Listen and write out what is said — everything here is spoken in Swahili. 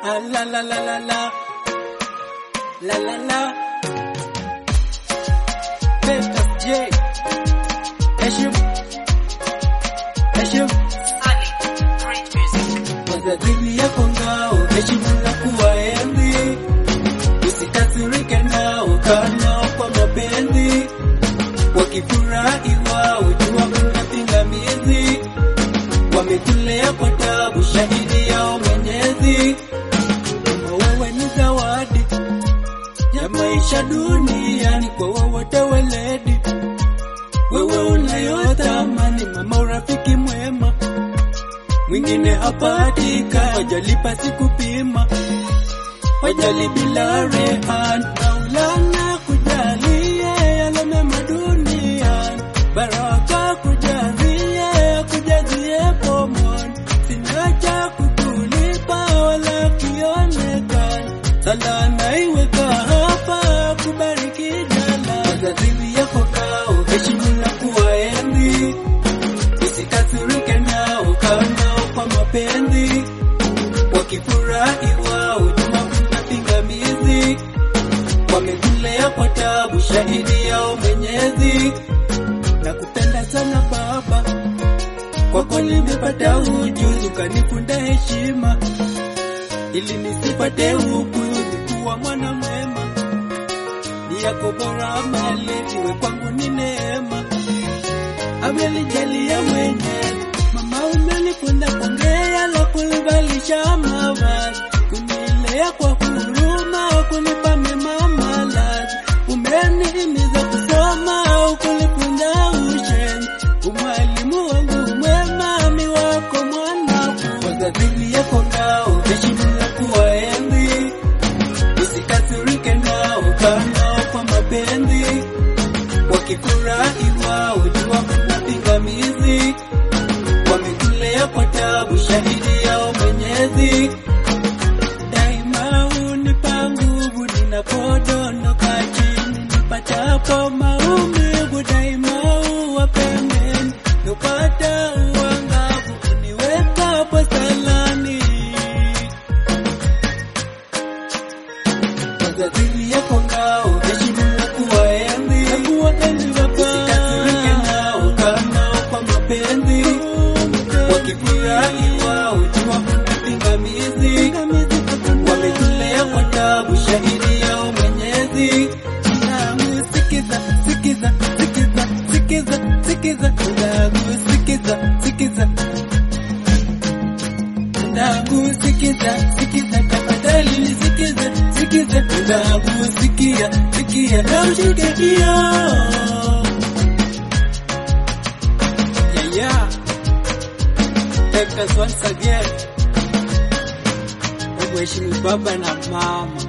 Ah, la la la la la. La la la. Pepas J. Heshim. Heshim. Wazadhili yako ngao, heshimu na kuwaenzi. Usikasirike nao, kaa nao kwa mapenzi. Wakifurahi wao, jua kuna pingamizi. Wametulea kwa tabu, shahidi yao Mwenyezi. Kama wewe ni zawadi ya maisha duniani kwa wowote weledi, wewe unayotamani, mama, urafiki mwema mwingine hapatika, wajalipa sikupima, wajali bila rehan. Maulana kujalie yale mema duniani, baraka kujazie, kujazie pomoni, sina cha kukulipa wala kionekana, sala naiweka hapa kubariki jala, wazazi yako kao, heshimu na kuwaenzi usikasirike nao, kaa nao kwa mapenzi. Wakifurahi wao, jua kuna pingamizi. Wamekulea kwa tabu, shahidi yao Mwenyezi. Nakupenda sana baba, kwako nimepata ujuzi, ukanifunda heshima ili nisipate upuzi, kuwa mwana mwema. Ni yako bora mali, iwe kwangu ni neema amelijalia mwenyewe. Mama umenifunda kuongea na kunivalisha mavazi, kunilea kwa huruma, kunipa mema malazi. Umenihimiza kusoma, kunifunza ushenzi. Umwalimu wangu mwema, mi wako mwanafunzi. Wazazi yako ngao, heshimu na kuwaenzi. Usikasirike nao, kaa nao kwa mapenzi wakifurahi wao, jua kuna pingamizi. Wamekulea kwa tabu, shahidi yao Mwenyezi. Daima unipa nguvu ninapodondoka chini, nipatapo maumivu, daima uwa pembeni, nupata uangavu, uniwekapo salani. Wazazi yako ngao, heshimu na kuwaenzi. Usikasirike nao, kaa nao kwa mapenzi. Wakifurahi wao, jua kuna pingamizi. Wamekulea kwa tabu, shahidi yao Mwenyezi. Mwanangu, sikiza, sikiza, sikiza, sikiza, sikiza. Mwanangu, sikiza, sikiza. Mwanangu, sikiza, sikiza, tafadhali nisikize, sikize. Mwanangu, sikia, sikia, na ushike hiyo. Yeah, yeah. Take us once again. Hebu heshimu baba na mama.